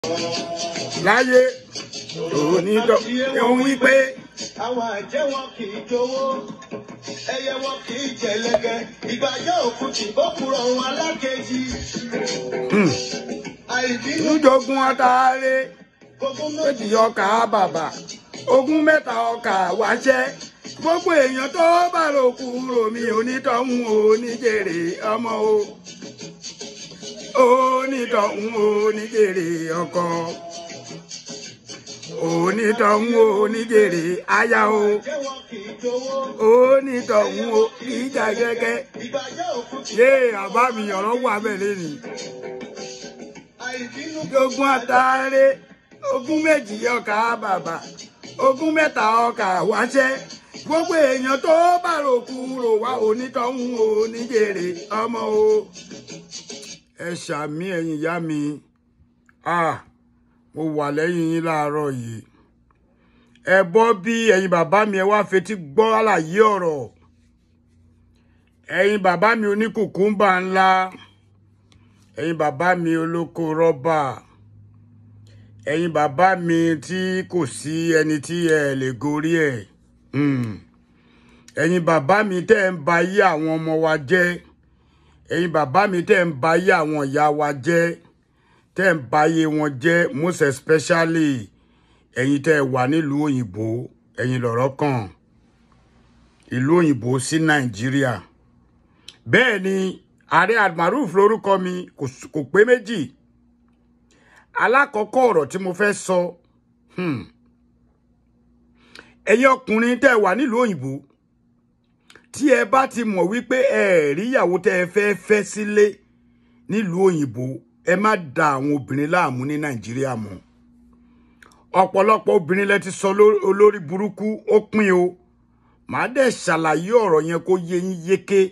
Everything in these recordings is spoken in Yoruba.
láyé onítọ̀ òun wípé àwọn àjẹ́ wọn kì í jowó ẹyẹ wọn kì í jẹlẹgẹ ìgbàjọ òkú tí bókùrọ̀ wọn alákejì. àìbínú níjogún ọ̀tàrẹ gbogbo méjì méjì ọkà bàbà ogún mẹ́ta ọkà wáṣẹ́ gbogbo èèyàn tó bá ròkú romi onítọ̀hún oníjèrè ọmọ o onítọ̀hún oníjèrè ọkọ onítọ̀hún oníjèrè aya o àjẹ́ wọn kì í jowó onítọ̀hún o kì í jà gẹ́gẹ́ ìgbàjọ òkú tí yé àbá mi ọ̀rọ̀ wà bẹ́ẹ̀ lẹ́nu àìbínú ogún àtàrẹ ogún méjì ọkà bàbà ogún mẹ́ta ọkà wáṣẹ́ gbogbo èèyàn tó bá ròkú rò wá onítọ̀hún oníjèrè ọmọ o ẹ ṣàmì ẹ̀yin ìyá mi ah mo wà lẹ́yìn yín láàárọ̀ yìí ẹ bọ́ bí ẹ̀yin bàbá mi ẹ wá fetí gbọ́ àlàyé ọ̀rọ̀ ẹ̀yin bàbá mi oníkùkùmbà ńlá ẹ̀yin bàbá mi olóko rọ́bà ẹ̀yin bàbá mi tí kò sí ẹni tí ẹ lè gorí ẹ̀ Hmm. ẹ̀yin bàbá mi tẹ́ ń ba ayé àwọn ọmọ wa jẹ́ ẹ̀yin bàbá mi tẹ́ ń ba ayé àwọn ìyá wa jẹ́ tẹ́ ń ba ayé wọn jẹ́ most especially ẹ̀yin tẹ́ ẹ wà nílùú òyìnbó ẹ̀yin lọ̀rọ̀ kàn ìlú òyìnbó sí nàìjíríà bẹ́ẹ̀ ni ààrẹ almaroof lórúkọ mi kò s- kò pé méjì alákọ̀ọ́kọ́ ọ̀rọ̀ tí mo fẹ́ sọ hmm, ẹ̀yin ọkùnrin tẹ́ ẹ wà nílùú òyìnbó tí ẹ bá ti mọ̀ wípé ẹ rí ìyàwó tẹ́ ẹ fẹ́ fẹ́ sílé nílùú òyìnbó ẹ má da àwọn obìnrin láàmú ní nàìjíríà mọ́ ọ̀pọ̀lọpọ̀ obìnrin lẹ ti sọ ló- olórí burúkú ó pín o màá dẹ̀ ṣàlàyé ọ̀rọ̀ yẹn kó yé yín yéké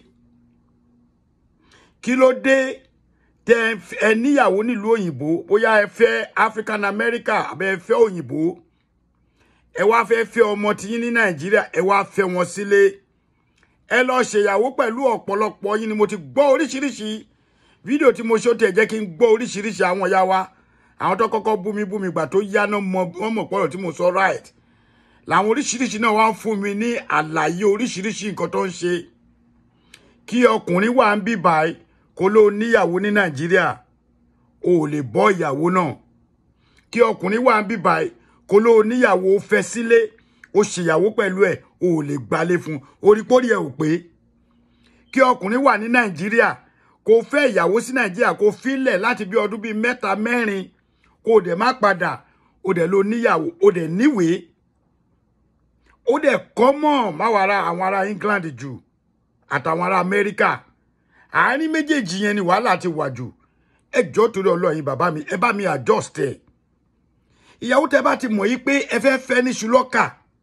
kí ló dé tẹ ẹ f- ẹ níyàwó nílùú òyìnbó bóyá ẹ fẹ́ African America àbẹ ẹ fẹ́ òyìnbó ẹ wá fẹ́ fẹ́ ọmọ tiyín ní nàìjíríà ẹ wá fẹ́ wọn sílé ẹ lọ ṣèyàwó pẹ̀lú ọ̀pọ̀lọpọ̀ yín ni mo ti gbọ́ oríṣiríṣi fídíò tí mo ṣe ó tẹ̀ jẹ́ kí n gbọ́ oríṣiríṣi àwọn ìyá wa àwọn tó kọ́kọ́ bú mi bú mi gbà tó yá náà mọ wọ́n mọ̀ pọ̀rọ̀ tí mo sọ right làwọn oríṣiríṣi náà wá ń fún mi ní àlàyé oríṣiríṣi nǹkan tó ń ṣe kí ọkùnrin wà ń bí báyìí kó ló níyàwó ní nàìjíríà o ò lè bọ́ ìyàwó náà kí ọkùnrin wà ń bí báyìí kó ló níyàwó ó fẹ́ sílé ó ṣèyàwó pẹ̀lú ẹ̀ o ò lè gbalé fún un orípórí ẹ̀ ò pé kí ọkùnrin wà ní nàìjíríà kó fẹ́ ìyàwó sí nàìjíríà kó filẹ̀ láti bí ọdún bíi mẹ́ta mẹ́rin kó o dẹ̀ má padà o dẹ̀ ló níyàwó o dẹ̀ níwèé ó dẹ̀ kọ́mọ̀ máwọn ará àwọn ará England jù àtàwọn ará Amẹ́ríkà àárín méjèèjì yẹn ni wàhálà ti wà jù ẹ jọ́ torí ọlọ́yin bàbá mi ẹ bá mi adjust ẹ̀ ìyàwó tẹ bá ti mọ̀ yí pé ẹ fẹ́ fẹ́ ní ṣùlọ́kà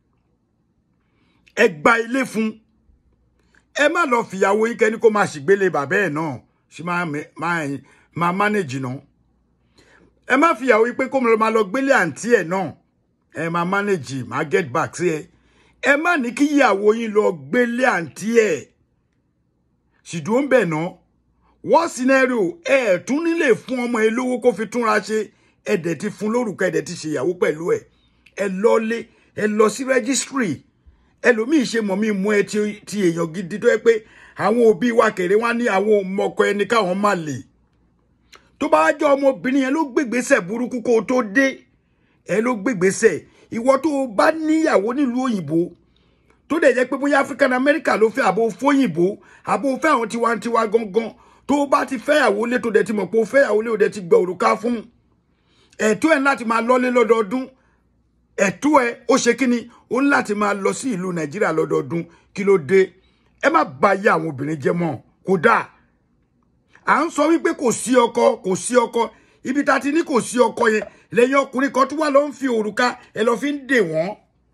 ẹ gba ilé fún ẹ má lọ fìyàwó yín kẹ́ni kó máa ṣìgbélé bàbá ẹ̀ náà ṣì máa mẹ- máa máa manage náà ẹ má fìyàwó yín pé kó máa lọ gbélé àǹtí ẹ̀ náà ẹ máa manage máa get back sí ẹ ẹ má ní kí ìyàwó yín lọ gbélé àǹtí ẹ̀ ṣìdúró ń bẹ̀ náà wọ́n scenario ẹ ẹ̀ tún nílé fún ọmọ ẹ lówó kó fi túnra ṣe ẹ dẹ̀ ti fún lórúkọ ẹ dẹ̀ ti ṣèyàwó pẹ̀lú ẹ ẹ lọlé ẹ lọ sí registry ẹlòmíì ṣe mọ̀ mí mú ẹ ti ti èèyàn gidi tó yẹ pé àwọn òbí wa kéré wá ní àwọn ọmọkọ ẹni káwọn má lè tó bá jẹ́ ọmọbìnrin yẹn ló gbégbèsè burúkú kó o tó dé ẹ ló gbégbèsè ìwọ tó o bá níyàwó nílùú òyìnbó tó dẹ̀ jẹ́ pé bóyá African America ló fẹ́ àbò fóyìnbó àbò fẹ́ àwọn tiwantiwa gangan tó o bá ti fẹ́yàwó lé tó dẹ̀ ti mọ̀ pé o fẹ́yàwó lé o dẹ̀ ti gbẹ òrùka fún ẹ̀tọ́ ẹ̀ láti máa lọ́lé lọ́dọọdún ẹ̀tọ́ ẹ̀ ó ṣe kí ni ó ní láti máa lọ sí ìlú Nàìjíríà lọ́dọọdún kí ló dé ẹ má bà ayé àwọn obìnrin jẹ́ mọ́ kódà à ń sọ wípé kò sí ọkọ kò sí ọkọ ibi tá a ti ní kò sí ọkọ yẹn lẹ́yìn ọkùnrin kan tó wà lọ ń fi òrùka ẹ lọ fi ń dè wọ́n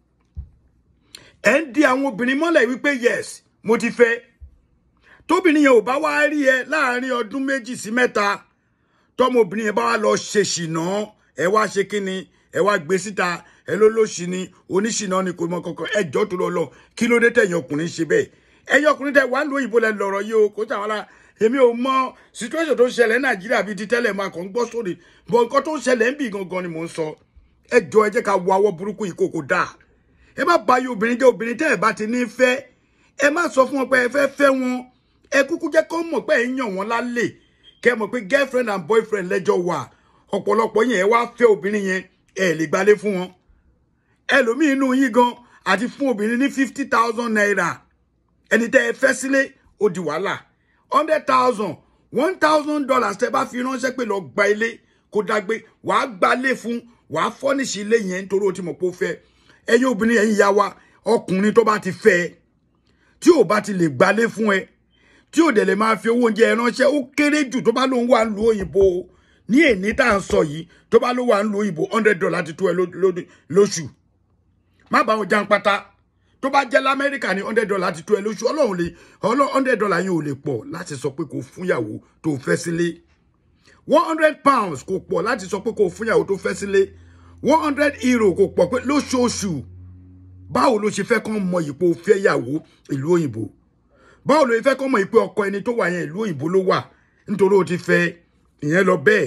ẹ ń di àwọn obìnrin mọ́lẹ̀ wípé yes mo ti fẹ́ tóbìnrin yẹn ò bá wá rí ẹ láàrin ọdún méjì sí mẹ́ta tọmọbìnrin yẹn bá wá lọ ṣe ṣìnà ẹ wá ṣe kí ni ẹ wá gbé síta ẹ ló lóṣì ni oníṣìnà ni kò mọ kankan ẹ jọ tó lọ lọ kí ló dé tẹ̀yin ọkùnrin ṣe bẹ́ẹ̀ ẹ̀yin ọkùnrin tẹ wà ń lo òyìnbó lẹ lọ́rọ̀ yìí o kò tàwọn ará èmi ò mọ situation tó ń ṣẹlẹ̀ ní nàìjíríà bíi ti tẹ́lẹ̀ máa kàn ń gbọ́ sórí bọ̀ nǹkan tó ń ṣẹlẹ̀ ń bì gangan ni mò ń sọ ẹ jọ ẹ jẹ́ ká wo awọ́ burúkú yìí kó kó dáa ẹ má bá yí obìnrin jẹ́ obìnrin tẹ́ ẹ bá ti ní fẹ́ ẹ má sọ fún wọn pé ẹ fẹ́ fẹ́ wọn ẹ kúkú jẹ́ kó mọ̀ pé ẹ ń yàn wọ́n lálẹ́ kẹ́ mọ̀ pé girlfriend and boyfriend lẹ́jọ́ wà ọ̀pọ̀lọpọ̀ yẹn ẹ wá fẹ́ obìnrin yẹn ẹ lè gbalé fún wọn ẹlòmíín inú yín gan àti fún obìnrin ní fifty thousand naira ẹni tẹ́ ẹ fẹ́ sílé ó di wàhálà hundred thousand one thousand dollars tẹ́ bá fi ránṣẹ́ pé lọ gba ilé kó dágbé wàá gbalé fún wàá fọ́nìṣì ilé yẹn nítorí ó ti mọ̀ pé ó fẹ́ ẹ̀yin obìnrin ẹ̀yin ìyá wa ọkùnrin tó bá ti fẹ́ ẹ tí ò bá ti lè gbalé fún ẹ tí ò dẹ̀ lè máa fi owó oúnjẹ ẹ ránṣẹ́ ó kéré jù tó bá lóun wà ń lu òyìnbó ní èní tá à ń sọ yìí tó bá ló wà ń lu òyìnbó hundred dollars ti tó ẹ ló- ló- lóṣù má bá wọn jan pátá tó bá jẹ́ lamẹ́ríkà ní hundred dollars ti tó ẹ lóṣù ọlọ́run lè ọlọ́run hundred dollars yẹn ò lè pọ̀ láti sọ pé kò fúnyàwó tó fẹ́ sílé one hundred pounds kò pọ̀ láti sọ pé kò fúnyàwó tó fẹ́ sílé one hundred euro kò pọ̀ pé lóṣooṣù báwo ló ṣe fẹ́ kán mọ ìpò fẹ́ yàwó ìlú òyìnbó báwo ló ṣe fẹ́ kán mọ ìpò ọkọ ẹni tó wà yẹn ìlú òyìnbó ló wà nítorí ó ti fẹ́ ìyẹn lọ bẹ́ẹ̀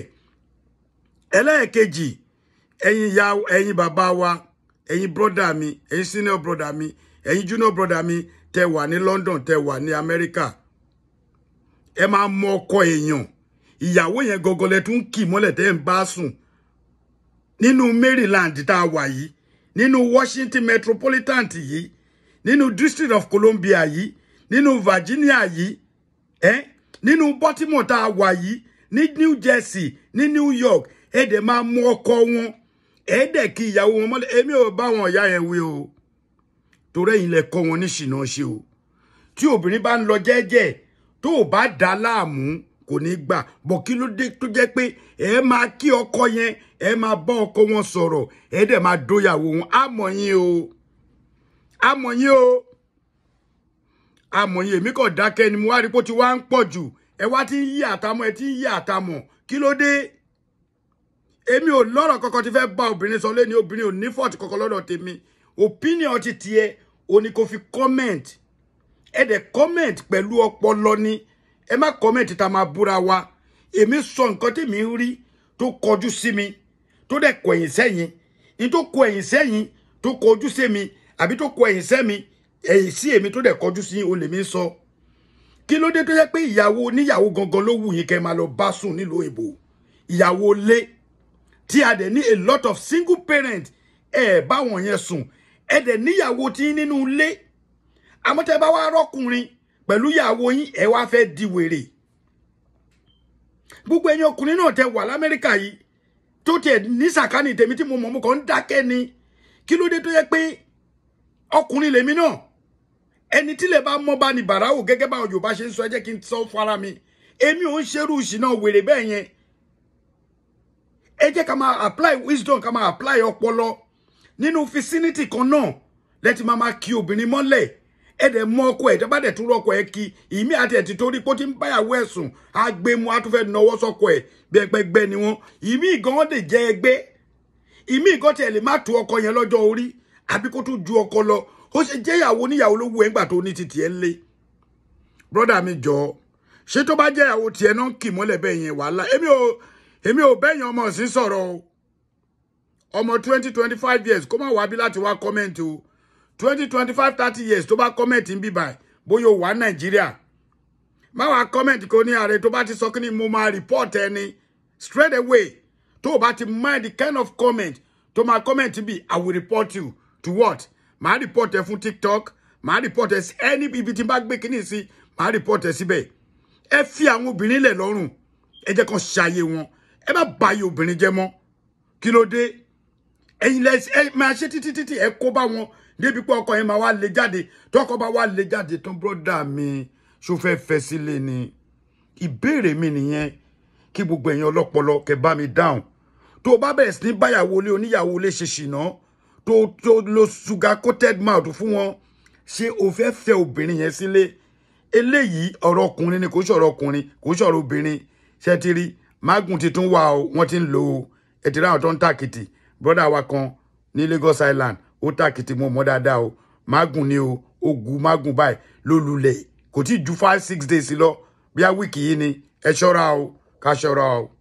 ẹlẹ́ẹ̀kejì ẹ̀yin ya ẹ̀yin bàbá wa ẹ̀yin brọ́dà mi ẹ̀yin senior brọ́dà mi ẹ̀yin junior brọ́dà mi tẹ wà ní London tẹ wà ní Amẹ́ríkà ẹ máa mọ ọkọ èèyàn ìyàwó yẹn gọgọlẹ tún kì mọ́lẹ̀ tẹ́ ń bá sùn nínú Maryland tá a wà yìí nínú Washington metropolitan yìí nínú District of Columbia yìí nínú Virginia yìí ẹ nínú Baltimore tá a wà yìí ní New Jersey ní New York ẹ dẹ̀ máa mú ọkọ wọn ẹ dẹ̀ kí ìyàwó wọn mọ́lẹ̀ èmi ò bá wọn ìyá yẹn wí o torí ẹ̀yin lẹ kọ́ wọn ní ṣìnà ṣe o tí obìnrin bá ń lọ jẹ́jẹ́ tó o bá dá láàmú kò ní gbà bọ̀ kí ló dé tó jẹ́ pé ẹ máa kí ọkọ yẹn ẹ máa bá ọkọ wọn sọ̀rọ̀ ẹ dẹ̀ máa dóyàwó wọn àmọ́ yín o àmọ́ yín o àmọ́ yín èmi kàn dákẹ́ ni mo wá rí pé ó ti wá ń pọ̀ jù ẹ wá ti ń yí àtàmọ́ ẹ ti ń yí àtàmọ́ kí ló dé èmi ò lọ́rọ̀ kankan tí fẹ́ bá obìnrin sọ lẹ́ni obìnrin ò ní fọ́ọ̀tì kankan lọ́dọ̀ tèmi opinion ti tiẹ̀ o ní kò fi comment ẹ dẹ̀ comment pẹ̀lú ọpọlọ ni ẹ má comment tá a máa búra wa èmi sọ nǹkan tèmi ń rí tó kọjú sí mi tó dẹ̀ kọ ẹ̀yìn sẹ́yìn ní tó kọ ẹ̀yìn sẹ́yìn tó kọjú sí mi àbí tó kọ ẹ̀yìn sẹ́mi ẹ̀yìn sí èmi tó dẹ̀ kọjú sí o lè mi sọ kí ló dé tó yẹ pé ìyàwó oníyàwó gangan ló wù yín kẹ́ máa lọ bá sùn nílùú òyìnbó ìyàwó lé tí a dẹ̀ ní a lot of single parent ẹ bá wọn yẹn sùn ẹ dẹ̀ níyàwó tí nínú ilé àmọ́ tẹ́ bá wá rọ́kùnrin pẹ̀lú ìyàwó yín ẹ wá fẹ́ di wèrè gbogbo ẹ̀yin ọkùnrin náà tẹ́ wà lamẹ́ríkà yìí tó tiẹ̀ ní sàkánì tèmi tí mo mọ̀ mo kàn ń dákẹ́ ni kí ló dé tó yẹ pé ọkùnrin lèmi náà ẹni tí lè bá mọ́ bá ní bàráwò gẹ́gẹ́ báwọn Yorùbá ṣe ń sọ ẹ jẹ́ kí n sọ fara mi èmi ò ń ṣerú ìṣìnà wèrè bẹ́ẹ̀ yẹn ẹ jẹ́ ká máa apply wisdom ká máa apply ọpọlọ nínú vicinity kan náà lẹ́tí máa máa kí obìnrin mọ́lẹ̀ ẹ dẹ̀ mọ ọkọ ẹ̀ tẹ́ bá dẹ̀ tún rọ́kọ ẹ̀ kí ìmí àti ẹ̀ ti torí pé ó ti ń báyàwó ẹ̀ sùn á gbé mu á tún fẹ́ nọwọ́ sọ́kọ ẹ̀ bí ẹgbẹ́ gbẹ́ ni wọ́n ìmí gan lè jẹ́ ẹgbẹ́ ìmí gan tiẹ̀ lè má tu ọkọ yẹn lọ́jọ́ orí àbí kó tún ju ọkọ lọ ó ṣe jẹ́ ìyàwó níyàwó ló wù ẹ́ ńgbà tó ní titi ẹ̀ lé brọ́dà mi jọ ṣé tó bá jẹ́ ìyàwó tiẹ̀ náà kì mọ́lẹ̀ bẹ́ẹ̀ yẹn wàhálà èmi ò èmi ò bẹ́yìn ọmọ sí sọ̀rọ̀ o ọmọ twenty twenty five years kó má wá bí láti wá kọ́mẹ́ǹtì o twenty twenty five thirty years tó bá kọ́mẹ̀ntì ń bíbà bóyá o wà nàìjíríà má wàá kọ́mẹ̀ntì kò ní ààrẹ tó bá ti sọ kí ni mo máa report ẹni straight away tó o bá ti mind the kind of comment tó máa comment bí i will report you to what màá report ẹ fún tiktok màá report ẹ sí ẹni ibi tí n bá gbé kíní sí màá report ẹ síbẹ̀ ẹ fi àwọn obìnrin lẹ̀ lọ́rùn ẹ jẹ́ kàn ṣàyè wọn ẹ má bàyè obìnrin jẹ́ mọ́ kí ló dé ẹ̀yin lẹ ẹ máa ṣe títí títí ẹ kó bá wọn débi pé ọkọ yẹn máa wá lé jáde tọkọ bá wá lé jáde tán bọ́dà mi ṣó fẹ́ fẹ́ sílé ni ìbéèrè mi nìyẹn kí gbogbo ẹ̀yin ọlọ́pọlọ kẹ́ bá mi dáhùn tó o bá bẹ̀rẹ̀ sí ní báyàwó ilé oníyàwó ilé ṣe ṣìnà tó tó lo sugar coated mouth fún wọn ṣé o fẹ́ fẹ́ obìnrin yẹn sílé eléyìí ọ̀rọ̀ ọkùnrin ni kò ṣọ̀rọ̀ ọkùnrin kò ṣọ̀rọ̀ obìnrin ṣe ti rí mágùn ti tún wà o wọ́n ti ń lò ó ẹ ti ráwọn tó ń tàkìtì brọ́dà wa kan ní Lagos Island ó tàkìtì mo mọ̀ dáadáa o mágùn ni o ó gu mágùn báyìí ló lulẹ̀ kò tí ju five six days lọ bí a wíìkì yìí ni ẹ ṣọ́ra o ká ṣọ́ra o.